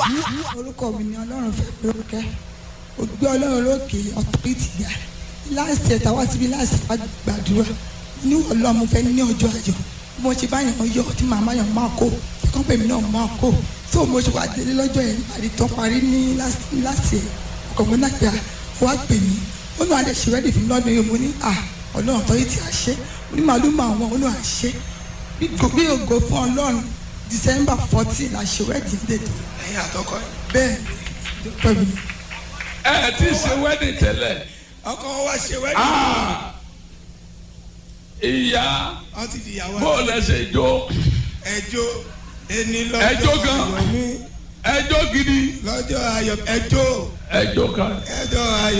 àdúrà. orúkọ mi ni ọlọ́run fẹ́ lórúkẹ́ ògbé ọlọ́run lókè ọ̀tọ́rìtì gbà láìsí ẹ̀ta wá síbi láìsí wá gbàdúrà ní ọlọ́run mo fẹ́ ní ọjọ́ ayọ̀ mo ṣe báyàn yọ tí màmá yàn máa kó kọ́pẹ́ mi náà máa kó tó mo ṣe wà délé lọ́jọ́ yẹn parí tán parí ní láti ẹ̀ ọkọ̀ mi náà pé wá pè mí ó náà adé ṣe rẹ́dì fún mi lọ́dún yìí mo ní à ọlọ́run ọ̀tọ́rìtì àṣẹ mo ní màálù mọ àwọn ó náà àṣẹ bí ògo fún ọlọ́run december fourteen la ṣe wedding date ẹ̀yin àtọkọ yìí. bẹ́ẹ̀ ni pẹ̀lú ẹ ti ṣe wedding tẹ́lẹ̀. ọkọ wa ṣe wẹ́ẹ̀dì. Ah! ìyá wọ́n ti di ìyàwó bó lẹ ṣe jó ẹjọ́ ẹni lọ́jọ́ Ẹjọ́ gan. ayọ̀ mi ẹjọ́ gidi lọ́jọ́ ayọ̀ ẹjọ́ ẹjọ́ kan. ẹjọ́ ayọ̀.